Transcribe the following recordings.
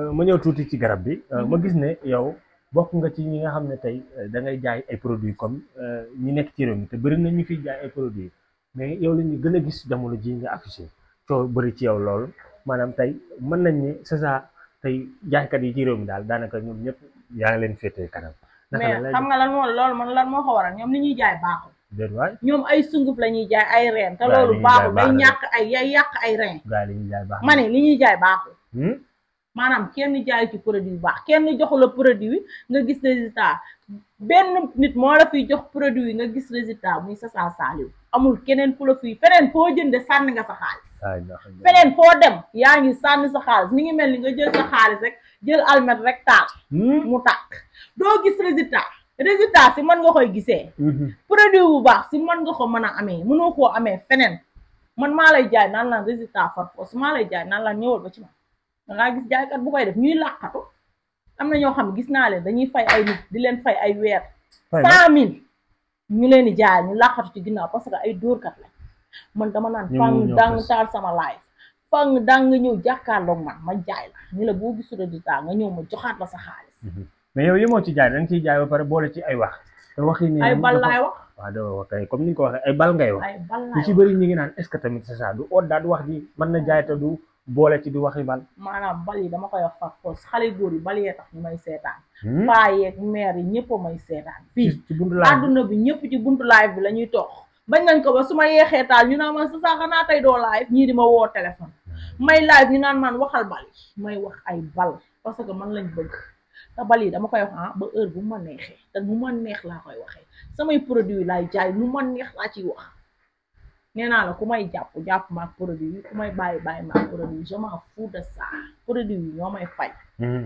ma ñëw tuuti ci garab bi ma gis ne yow bokk nga ci ñi nga xam ne tey da ngay jaay ay produits comme ñi nekk ci réew mi te bëri na ñu fiy jaay ay produits mais yow la ñu gën a gis jamono ji nga affiché coow bëri ci yow lool maanaam tey mën nañ ne c'est ça tey jaaykat yi ci réew mi daal daanaka ñoom ñëpp yaa ngi leen féetee kanam. mais xam nga lan moo loolu man lan moo ko waral ñoom li ñuy jaay baaxul. déet waay ñoom ay sunguf la ñuy jaay ay reen te Gaa yi li loolu ñuy baaxul jaay day baax na. ñàkk ay yay yàq ay reen gaa yi li ñuy jaay baax ma ne li ñuy jaay baaxul Hmm? maanaam kenn jaay ci produit bu baax kenn joxu la produit nga gis résultat benn nit moo la fiy jox produit nga gis résultat muy Sasa Saliou amul keneen ku la fiy feneen foo jënde sànni nga sa xaalis waay ndax feneen foo dem yaa ngi sànni sa xaalis mi ngi mel ni nga jël sa xaalis rek jël almet rek taal Hmm? mu tàkk doo gis résultat résultat si mën nga koy gisee Mhm. produit bu baax si mën nga ko mën a amee mënoo koo amee feneen man maa lay jaay naan la résultat far force maa lay jaay naan la ñëwal ba ci man da ngaa gis jaaykat bu koy def ñuy làqatu am na ñoo xam ne gis naa leen dañuy fay ay nit di leen fay ay weer Fay na. cent mille ñu leen di jaay ñu làqatu ci ginnaaw parce que ay dóorkat lañ man dama naan Ñëw fang ñëw dang fës. taal sama live fang dang nga ñëw jàkkaarloog man ma jaay la ni la boo gisul résultat nga ñëw ma joxaat la sa xaalis Mhm. mais yow yemoo ci jaay da nga ciy jaay ba pare boole ci ay wax te wax yi ne ay bal laay wax waaw doo wax kay comme ni nga ko waxee ay bal ngay wax ay bal ñu laay ci wax bëri ñi ngi naan est ce que tamit c'est ça du oot daal du wax ji mën na jaay te du boole ci di waxi bal maanaam bal yi dama koy wax far force xale góor yi bal yee tax ñu may seetaan Hmm? paa yeeg meer yi ñëpp a may seetaan fii ci ci buntu laaj bi àdduna bi ñëpp ci buntu live bi la ñuy toog bañ nañ ko ba su ma yeexee taal ñu naan man sa saa xanaa tey doo live ñii di ma woo téléphone may live ñu naan man waxal bal yi may wax ay bal parce que man lañ bëgg te bal yi dama koy wax ah ba heure bu ma neexee te nu ma neex laa koy waxee samay produit laay jaay nu ma neex laa ciy wax nee naa la ku may jàpp jàpp maak produit yi ku may bàyyi bàyyi maak produit yi je m'en fous de ça produit yi ñoo may fay Hmm.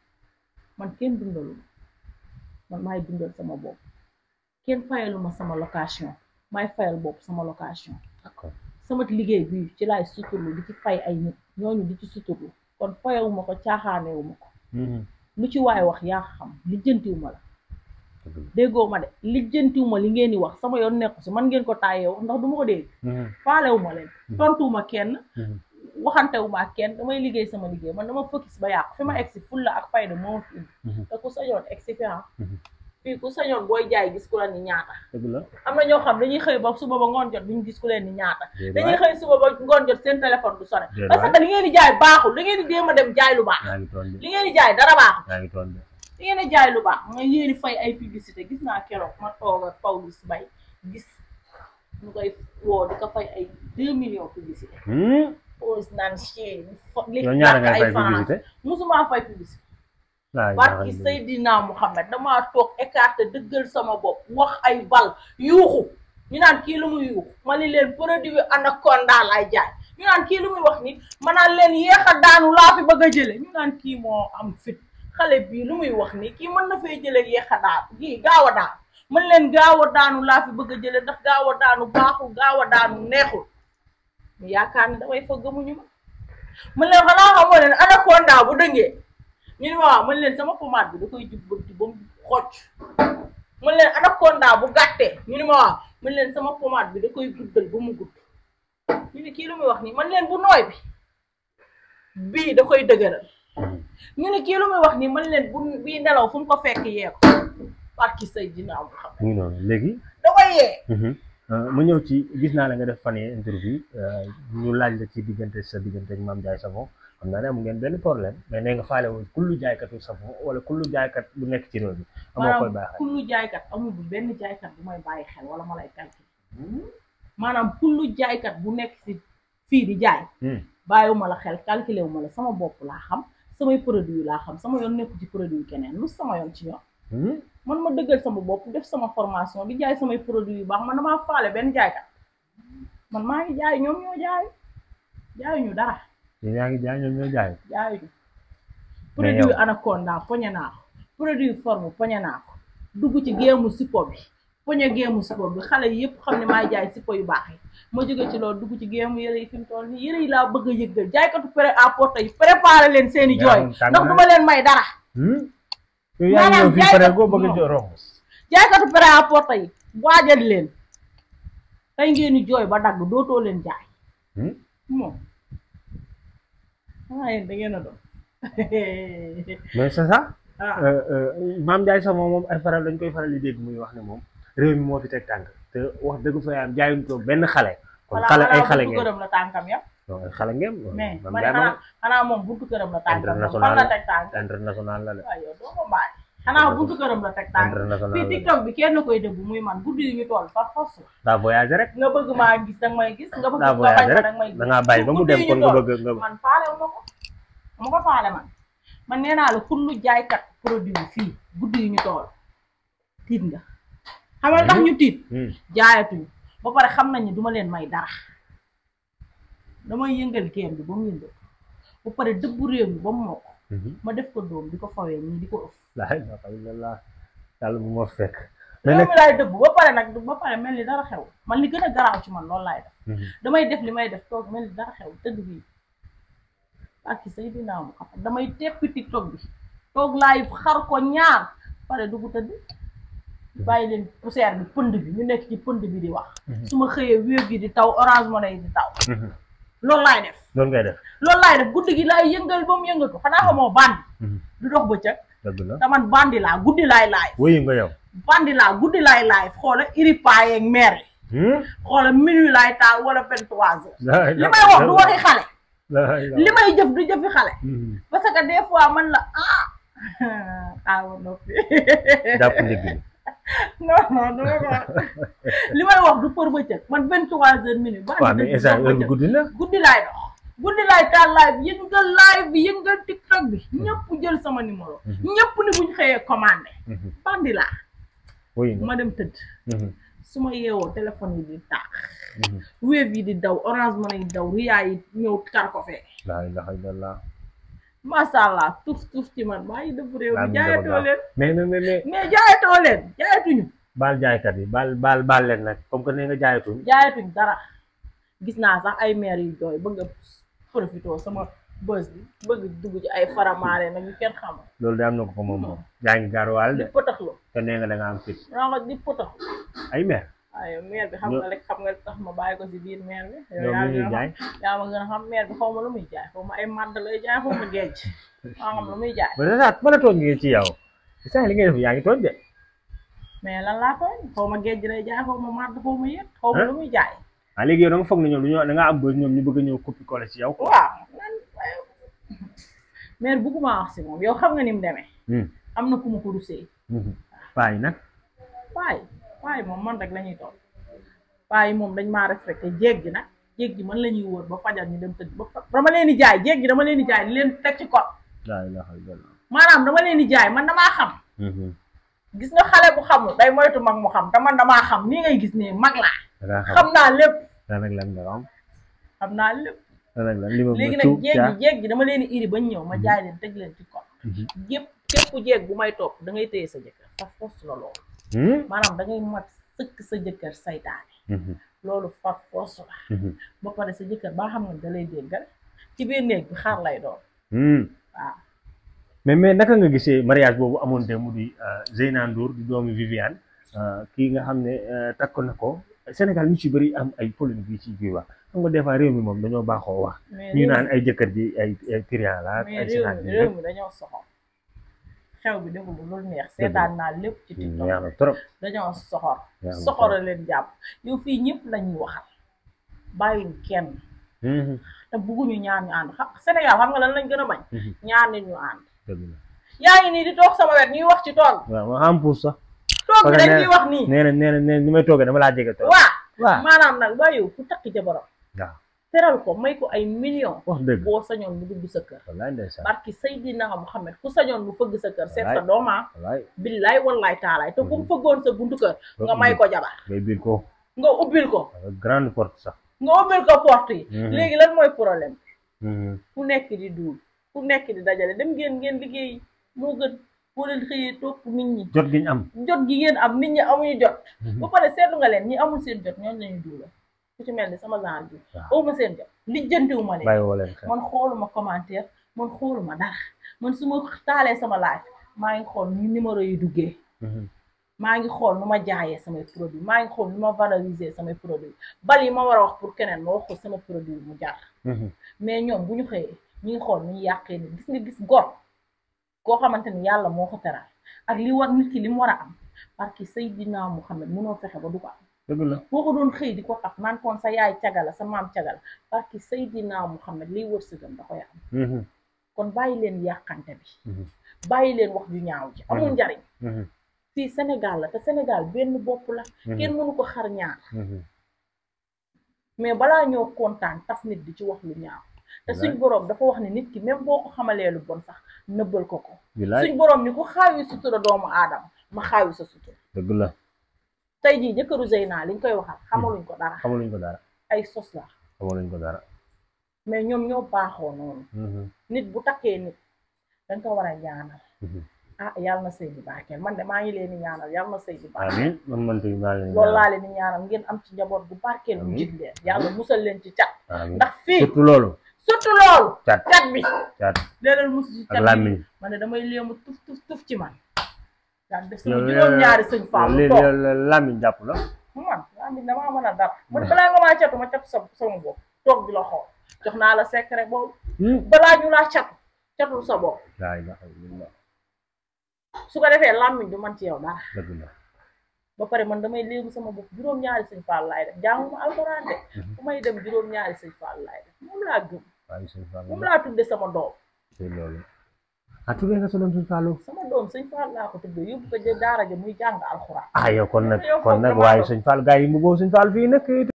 man kenn dundalu ma man maay dundal sama bopp kenn fayalu ma sama location maay fayal bopp sama location d'accord sama liggéey bi ci laay suturlu di ci fay ay nit ñooñu di ci suturlu kon fayewuma ko caaxaanewuma ko Mhm. lu ci waay wax yaa xam lijjantiwuma la Dëgg la. déggoo ma de lijjantiwuma li ngeen di wax sama yoon nekku si man ngeen ko taayee wax ndax du ma ko dégg Mhm. faalewuma leen tontuwuma kenn Mhm. waxantewuma ak kenn damay liggéey sama liggéey man dama focus ba yàqu fi ma egsi fulla ak fayda moo ma fi indi Mhm. te ku sañoon egsi fi ah Mhm. fii ku sañoon booy jaay gis ku la ni ñaata dëgg la am na ñoo xam dañuy xëy ba suba ba ngoon jot duñu gis ku leen ni ñaata Déedéet dañuy waay. xëy suba ba ngoon jot seen téléphone du sonné Déedéet parce waay. que li ngeen di jaay baaxul li ngeen di jéem a dem jaay lu baax yaa ngi toon de li ngeen di jaay dara baaxul yaa ngi toon de li ngeen di jaay lu baax nga yéen di fay ay publicité gis naa keroog ma toog ak Pawlish Mbaye gis ñu koy woo di ko fay ay deux millions publicité Hmm? Pawlish naan chien li yow ñaara ngay ay fay France publicité musuma fay publicité waaw barki Seydina Mouhamed damaa toog écarté dëggal sama bopp wax ay bal yuuxu ñu naan kii lu muy yuuxu ma ni leen produit anaconda laay jaay ñu naan kii lu muy wax ni ma naan leen yéex a daanu laa fi bëgg a jële ñu naan kii moo am fit xale bii lu muy wax ni kii mën na fay jële yéex a daanu kii gaaw a daanu man leen gaaw a daanu laa fi bëgg a jële ndax gaaw a daanu baaxul gaaw a daanu neexul ñu yaakaar ni damay fa gëmuñu ma man leen xanaa xamoo leen anaconda bu dëngee ñu ne ma waaw man leen sama pommade bi da koy jubbanti ba mu xocc man leen anaconda bu gàttee ñu ne ma waaw man leen sama pommade bi da koy guddal ba mu gudd ñu ne kii lu muy wax nii man leen bu nooy bi bii da koy dëgëral ñu ne kii lu muy wax nii man leen bu bii nelaw fu mu ko fekk yee ko parki say dinaaw bu xam mu ngi noonu léegi da koy yee ma ñëw ci gis naa la nga def fan yii interview ñu laaj la ci diggante sa diggante ak Mame Ndiaye Savon xam naa ne amu ngeen benn problème mais nee nga faale woon kullu jaaykatu savon wala kullu jaaykat bu nekk ci réew mi amoo koy baaxee kullu jaaykat amul bu benn jaaykat bu may bàyyi xel wala ma lay calculer maanaam kullu jaaykat bu nekk ci fii di jaay bàyyiwuma la xel calculé wu ma la sama bopp laa xam samay produit laa xam sama yoon nekku ci produit keneen lu sama yoon ci ñoom man ma dëggal sama bopp def sama formation di jaay samay produit yu baax man damaa faale benn jaaykat man maa ngi jaay ñoom ñoo jaay jaayuñu dara yéen yaa ngi jaay ñoom ñoo jaay jaayuñu Mais produit yow- anaconda poñe naa ko produit forme poñe naa ko dugg ci géemu sipo bi poñe géemu sipo bi xale yi yëpp xam ne maay jaay sipo yu baax yi ma jóge ci loolu dugg ci géemu yëre yi fi mu toll nii yëre yi laa bëgg a yëggal jaaykatu prêt à porter yi préparé leen seeni Mais jooy amul tàng ndax na. du ma leen may dara yow yaa ngi ñëw fii jaaykat- pare goo bëgg non. a romb jaaykatu prêt à porter yi waajal leen tey ngeen di jooy ba dagg dootoo leen jaay moom xanaa yéen da ngeen a doon mais c'est ça ah maam Ndiaye sax moom moom ay faral dañ koy faral di dégg muy wax ne moom réew mi moo fi teg tànk te wax dëgg fa yaam jaayuñ ko benn xale kon voilà xale ay xanaa xale buntu ngeen këram la tànkam yam non ay xale ngeen mais maam man Ndiaye xanaa moom xanaa moom buntu këram la tànkam moom International fan la la. teg tànk international la de waaw yow doo ko bàyyi xanaa buntu këram la teg tànk international fii la de tiktok bi kenn koy dëbb muy man guddi yu ñu toll fa fos daa voyagé rek nga bëgg maa gis danga may gis nga bëgg daa nga bañ voyagé ma rek danga may gis da ngaa bàyyi ba mu dem kon nga bëgg nga man faale wu ma ko ma ko faale man man nee naa la kullu jaaykat produit fii guddi yu ñu toll tiit nga xamal tax ñu tiit Hmm. jaayatuñu ba pare xam nañ ne duma leen may dara damay yëngal geen bi ba mu yëngal ba pare dëbbu réew mi ba mu mokk Mhm. ma def ko doom di ko fawee nii di ko ëff laa ilaaha illallaah yàlla bu ma fekk mais réew nag mi laay dëbb ba pare nag ba pare mel ni dara xew man li gën a garaaw ci man loolu laay def Mhm. damay def li may def toog mel ni dara xew tëdd fii ak ci say dinaa mu xam damay teppi tiktok bi toog laay xar ko ñaar pare dugg tëdd bàyyi leen poussière bi pënd bi ñu nekk ci pënd bi di wax Mhm. su ma xëyee wéev yi di taw orange money di taw Mhm. loolu laay def loolu ngay def loolu laay def guddi gi laay yëngal ba mu yëngatu xanaa xamoo bandi Mhm. du dox bëccëg dëgg la te man bandi laa guddi laay laay wëyu nga yow bandi laa guddi laay laay xoola iripaa yeeg meer yi Hmm? xoola minuit laay taal wala vingt trois heures laa li ilaaha may wax du waxi xale laa ilaaha li may jëf du jëfi xale Mhm. parce que des fois man la ah awa noppi jàpp ndigg bi non non dama ko wax li may wax du për bëccëg man vingt trois heures minutes bandi waaw mais dëgg instant dox heure bi bëccëg. guddi na guddi laay dox guddi laay taal live yëngal live bi yëngal tiktok bi ñëpp jël sama numéro Mhm. ñëpp ni buñ xëyee commandé Mhm. bandi laa wëyu nga ma dem tëdd Mhm. su ma yeewoo téléphone yi di taax Mhm. wave yi di daw orange money yi daw riyaa yi ñëw kar ko fee laa ilaaha illallaah masha allah tuuf tuuf ci man maa ngi dëbb réew Laa mi mi dafa jaayatoo gaaw. leen mais mais mais mais mais jaayatoo leen jaayatuñu baal jaaykat yi baal baal baal leen nag comme que nee nga jaayatuñ jaayatuñ dara gis naa sax ay maire yu jooy bëgg a profité sama bës bi bëgg dugg ci ay faramaare nag ñu kenn xamul loolu de am na ko ko moom moom yaa ngi gaaruwaal di de potaxlu te nee nga da nga am fit naa ko di potaxlu ay meer waaye maire bi xam nga rek xam nga tax ma bàyyi ko si biir maire bi yow ñoom yaa li ñuy ngi jaay xam yaa ma gën a xam maire bi xaw ma lu muy jaay xaw ma ay màdd lay jaay xaw ma géej maa xam lu muy jaay ba sa saat mën a tooñ ngi ci yow saa li ngay def yaa ngi tooñ de mais lan laa tooñ xaw ma géej lay jaay xaw ma màdd xaw ma yéet xaw ma lu muy jaay ah léegi yow da nga foog ne ñoom dañoo da nga am bës ñoom ñu bëgg a ñëw copie coller ci yow quoi waaw nan maire bugguma wax si moom yow xam nga ni mu demee Hmm. am na ku ma ko rusee Mhm. paa yi nag paay paay moom man rek la ñuy toog paay moom dañ maa respecté jéeg gi nag jéeg gi man la ñuy wër ba fajar ñu dem tëdd ba fa- dama leen di jaay jéeg gi dama leen di jaay di leen teg ci kot laa ilaaha illallaah maanaam dama leen di jaay man damaa xam Mhm. gis nga xale bu xamul day moytu mag mu xam te man damaa xam nii ngay gis ne mag laa da ngaa xam xam naa lépp da nag lan nga xam xam naa lépp da nag lan li ma léegi ma nag tuub jéeg caa gi jéeg gi dama leen di iri bañ ñëw ma jaay leen teg leen ci kot Mhm. yëpp képp jéeg bu may topp da ngay téye sa jëkkër fa fos la loolu Hmm? maanaam da ngay mat sëkk sa jëkkër saytaane Mhm. loolu fa fos la Mhm. ba pare sa jëkkër ba xam ne da lay déggal ci biir néeg bi xaar lay doon Hmm. waaw mais mais naka nga gisee mariage boobu amoon démb di Zeyna Ndour di doomi Viviane kii nga xam ne takk na ko Sénégal ñu ci bëri am ay polémique yi ci biir wax xam nga des fois réew mi moom dañoo baaxoo wax mais ñu réew naan ay jëkkër ji ay ay trian la ak mais ay réew sénat mi bi réew mi dañoo soxor xew bi deful lu neex seetaan naa lépp ci TikTok neex na trop dañoo soxor neex na soxora leen jàpp yow fii ñëpp lañuy waxal bàyyiñ kenn Mhm. te bugguñu ñaar ñu ànd xam Sénégal xam nga lan lañ gën a bañ Mhm. ñaar nit ñu ànd dëgg la yaa ngi nii di toog sama wet ñuy wax ci tool waaw ma am pour sax toog bi Parce que dañ nee- ciy wax nii nee na nee na nee na ni may toogee dama laa jege trop waa waaw maanaam nag waa yow ku takk jabaram waaw teral ko may ko ay millions wax dëgg boo sañoon mu dugg sa kër wallaay ndeysaan barki Seydina Muhammad ku sañoon mu fëgg sa kër seet sa Wallaay. dooma wallaay billaay wallaay taalaay te ku mu fëggoon sa buntu kër nga may ko jabar ngay biir ko nga ubbil ko avec grande porte sax nga ubbil ko porte yi Mhm. léegi lan mooy problème Mhm. ku nekk di duul ku nekk di dajale dem ngeen ngeen liggéey moo gën boo leen xëyee topp nit ñi jot gi ñu am jot gi ngeen am nit ñi amuñu jot Mhm. ba pare seetlu nga leen ñi amul seen jot ñoom lañuy duula ku ci mel ni sama genre bi waaw awma seen jot lijjantiwu ma leen bàyyi woo leen xel man xooluma commentaire man xooluma dara man su ma taalee sama live maa ngi xool ni numéro yi duggee Mhm. maa ngi xool nu ma jaayee samay produit maa ngi xool nu ma valoriser samay produit bal yi ma war a wax pour keneen ma wax ko sama produit mu jar Mhm. mais ñoom bu ñu xëyee ñu ngi xool nu ñu yàqee nit gis nga gis gor koo xamante ni yàlla moo ko teral ak li war nit ki li mu war a am parce que Seydina Muhammad mënoo fexe ba du ko am dëgg la boo ko doon xëy di ko taf naan koon sa yaay cagala sa maam cagala parce que Seydina Muhammad liy wërsëgam da koy am Mhm, kon bàyyi leen yàqante bi mhm, bàyyi leen wax ju ñaaw ji amul Mhm. njariñ mhm, fii Sénégal la te Sénégal benn bopp la mhm, kenn mënu ko xar ñaar mhm. mais balaa ñoo kontaan taf nit di ci wax lu ñaaw te suñ Wallaay. boroom dafa wax ne nit ki même boo ko xamalee lu bon sax nëbbal ko ko bilaay suñ boroom ni ku xaawi sutura doomu aadama ma xaawi sa sutura dëgg la tey jii jëkkëru Zeyna liñ koy waxal xamaluñ ko dara xamaluñ ko dara ay sos la xamaluñ ko dara mais ñoom ñoo baaxoo noonu Mhm, nit bu takkee nit dañ ko war a ñaanal mhm. ah yàlla na sëy bi barkeel man de maa ngi leen di ñaanal yàlla na sëy bi barkeel amiin man man tamit maa ngi leen di loolu ñaanal. laa leen di ñaanal ngeen am ci njaboot bu barkeel bu Amiin. jig leen yàlla musal leen ci cat amiin ndax fii surtout loolu surtout loolu cat cat bi cat léeg-léeg mus ci ak cat bi làmmiñ man ne damay léemu tuf tuf tuf ci man daan def yow sama juróom-ñaari sëñ Fallou léegi toog làmmiñ jàpp la man yaa ngi damaa mën a dara man balaa nga maa catu ma catu sa sama bopp toog di la xool jox naa la secret boobu Hmm. balaa ñu laa catu catul sa bopp laa ilaaha illallah su ko defee làmmiñ du man ci yow dara dëgg la ba pare man damay léegi sama bopp juróom-ñaari sëñ Fall laay def jànguma alxuraan de fu may dem juróom-ñaari sëñ Fall laay def moom laa gëm waaye sëñ Fallou moom laa tudde sama doom c'est loolu ah tuddee nga sa doom sëñ Fallou sama doom sëñ Fall laa ko tudde yóbbu ko ja daara ja muy jàng alxuraan ah yow kon nag Yow kon foog nag damaa waaye doon. sëñ Fallou gars yi mu boobu sëñ Fallou fii nag